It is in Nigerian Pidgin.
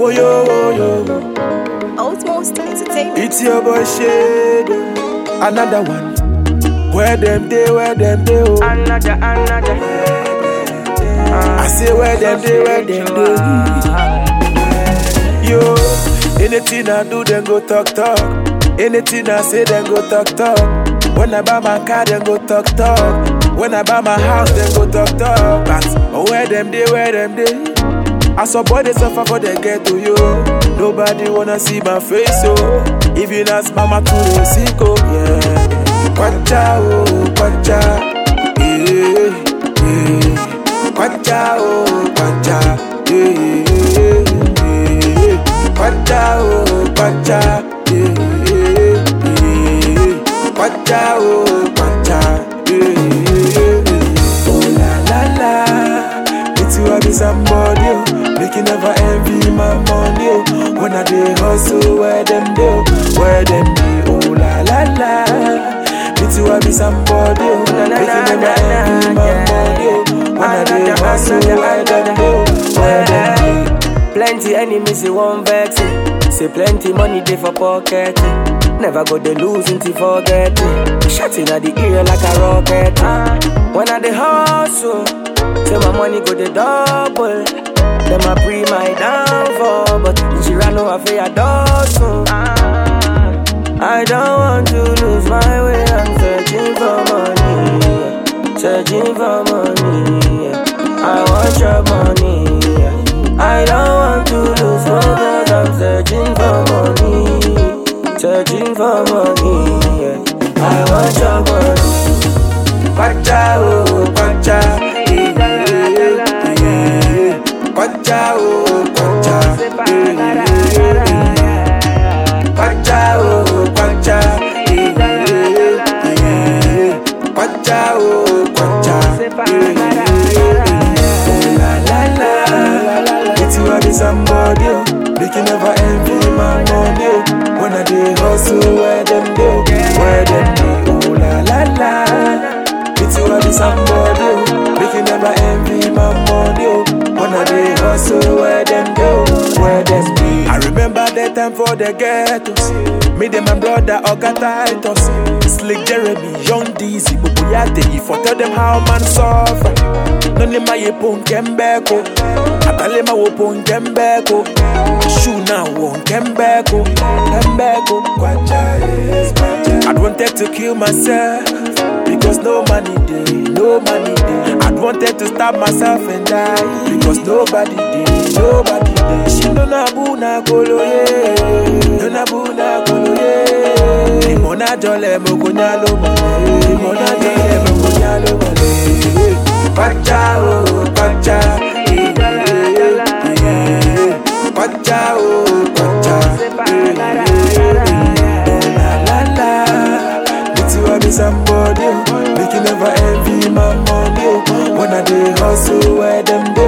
Oh yo, oh yo. Outmost Entertainment. It's your boy Shade. Another one. Where them day, where them day, oh. Another, another. I say where them day, where them day. Yo, anything I do, then go talk talk. Anything I say, then go talk talk. When I buy my car, then go talk talk. When I buy my house, then go talk talk. But oh, where them day, where them day. I saw boy they suffer for they get to you. Nobody wanna see my face, oh. Even as mama to the sick, oh yeah. Kwacha, oh, kwacha, yeah, yeah. Kwacha, oh, kwacha, yeah, yeah. Kwacha, oh, kwacha, yeah, yeah. Kwacha, oh, kwacha, yeah. Oh la la la, it's you I be somebody, oh. Make you never envy my money, oh. When I dey hustle, where them do, where them be, oh la la la. It's you I be somebody, oh. Make you never envy my money, oh. When I dey hustle, where them do, where them be. Plenty enemies, they won't vex it. Say plenty money they for pocket it. Never go they lose until forget it. Shotting at the ear like a rocket. it. When I the hustle, say my money go the double. Them I pre my downfall, but she ran over for a dozen. I don't want to lose my way. I'm searching for money, searching for money. I want your money. I don't want to lose my way. I'm searching for money, searching for money. I want your money. Kwacha, oh, kwacha, yeah, yeah, yeah. Kwacha, oh, kwacha, yeah, yeah. Kwacha, oh, kwacha, yeah, yeah. Kwacha, oh, kwacha, yeah, yeah. Oh, la, la, la. It's you I be somebody, oh. Make you never envy my money, oh. When I dey hustle, where them do, where them be, oh, la, la, la. It's you I be somebody, oh. Make you never envy my money, oh. When I dey hustle, where them do, where them be. I remember that time for the ghettos. Me and my brother Oga Titus, Slick Jeremy, Young Dizzy, Bubuyate. If I tell them how man suffer, none of my yepon kembeko. Atalema wopon kembeko. Shoe now won kembeko, kembeko. Kwacha yes, kwacha. I wanted to kill myself because no money day, no money day. I wanted to stab myself and die because nobody did, nobody did. She no na buna kolo ye, no na buna kolo ye. Limona jole mo kunyalo mole, limona jole mo kunyalo mole. Kwacha oh, kwacha, eh, eh, eh. kwacha oh, kwacha, eh, eh. Oh la la la, it's you I be somebody, oh. make you never envy my money. Oh. When I dey hustle, where them do,